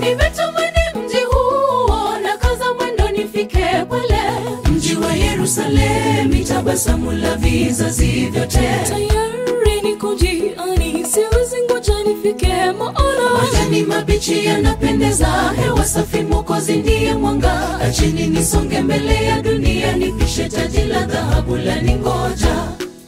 nimetamani mji huo na kaza mwendo nifike pale mji wa yerusalemi tabasamu la vizazi vyote tayari niko njiani siwezi ngoja nifike maana majani mabichi yanapendeza hewa safi mokozi ndiye mwanga achini nisonge mbele ya dunia nipishe taji la dhahabu la ningoja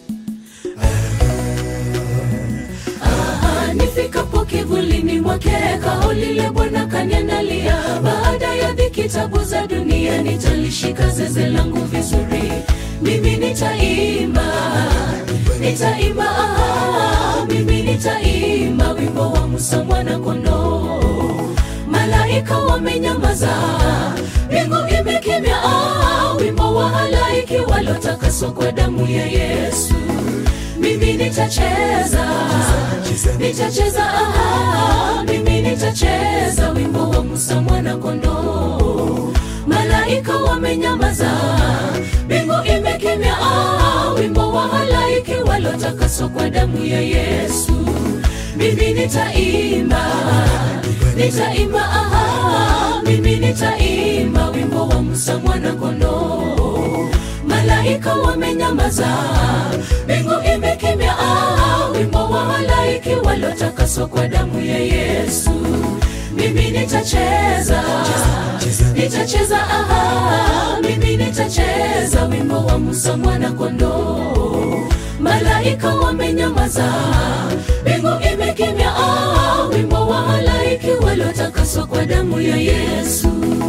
Ah, nifikapo kivulini mwake kao lile bwana kaniandalia baada ya dhiki tabu za dunia nitalishika zeze langu vizuri mimi nitaimba nitaimba ah, mimi nitaimba wimbo wa musa mwana kondoo malaika wamenyamaza mbingu imekimya ah, wimbo wa halaiki walotakaswa kwa damu ya yesu mimi nitacheza nitacheza ah, mimi nitacheza wimbo wa musa mwana kondoo malaika wamenyamaza mbingu imekimya ah, wimbo wa halaiki walotakaswa kwa damu ya yesu mimi nitaimba nitaimba ah, mimi nitaimba wimbo wa musa mwana kondoo malaika wamenyamaza mbingu imekimya ah, wimbo wa halaiki walotakaswa kwa damu ya yesu mimi nitacheza nitacheza ah, mimi nitacheza wimbo wa musa mwana kondoo malaika wamenyamaza mbingu imekimya ah, wimbo wa halaiki walotakaswa kwa damu ya yesu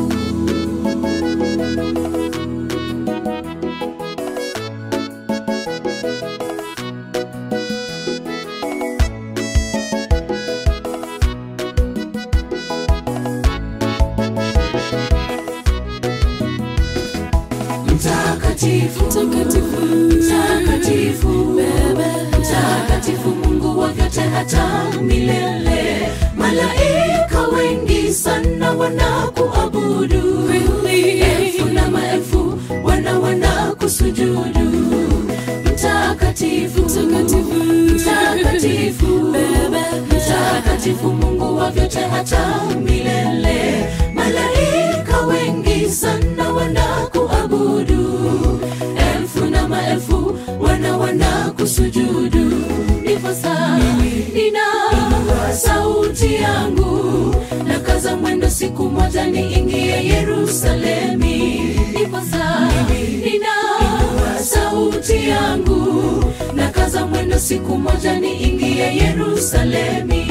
mtakatifu Mtakatifu. mtakatifu mtakatifu mungu wa vyote hata milele malaika wengi sana wanakuabudu elfu na maelfu wana wanakusujudu mtakatifu Mtakatifu. mtakatifu mtakatifu mungu wa vyote hata milele malaika wengi sana wanakuabudu elfu na maelfu wana wanakusujudu ndiposa nina sauti yangu na kaza mwendo siku moja niingie yerusalemi ndiposa nina sauti yangu na kaza mwendo siku moja niingie yerusalemi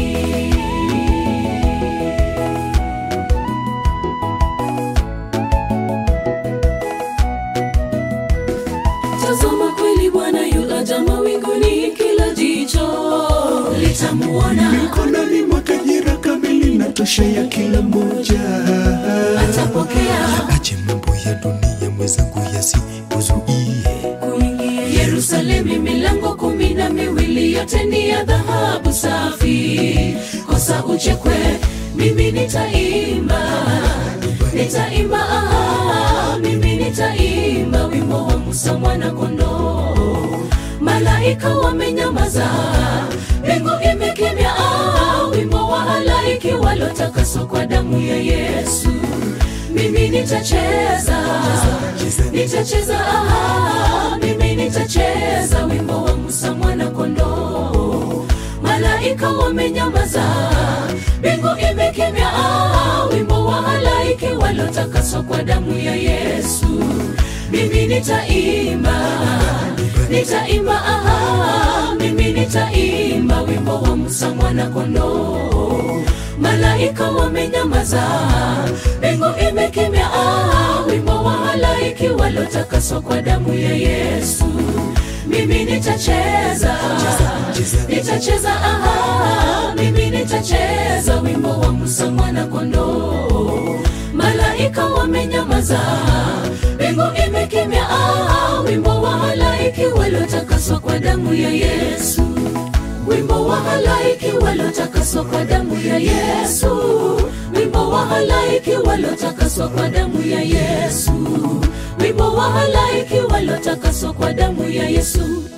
tazama kweli bwana yuaja mawinguni kila jicho litamuona mikononi mwake jira kamili na tosha ya kila mmoja atapokea ache mambo ya dunia mwenzangu yasikuzuie kuingia yerusalemi milango kumi na miwili yote ni ya dhahabu safi kosa uchekwe mimi nitaimba nitaimba ah, mimi nitaimba wimbo wa musa mwana kondoo malaika wamenyamaza mbingu imekimya ah, wimbo wa halaiki walotakaswa kwa damu ya yesu mimi nitacheza nitacheza ah, mimi nitacheza wimbo wa musa mwana kondoo malaika wamenyamaza mbingu imekimya ah, wimbo wa halaiki walotakaswa kwa damu ya yesu mimi nitaimba nitaimba ah, mimi nitaimba wimbo wa musa mwana kondoo malaika wamenyamaza mbingu imekimya ah, wimbo wa halaiki walotakaswa kwa damu ya yesu mimi nitacheza nitacheza ah, mimi nitacheza wimbo wa musa mwana kondoo malaika wamenyamaza mbingu imekimya ah, wimbo wa halaiki walotakaswa kwa damu ya yesu wimbo wa halaiki walotakaswa kwa damu ya yesu wimbo wa halaiki walotakaswa kwa damu ya yesu wimbo wa halaiki walotakaswa kwa damu ya yesu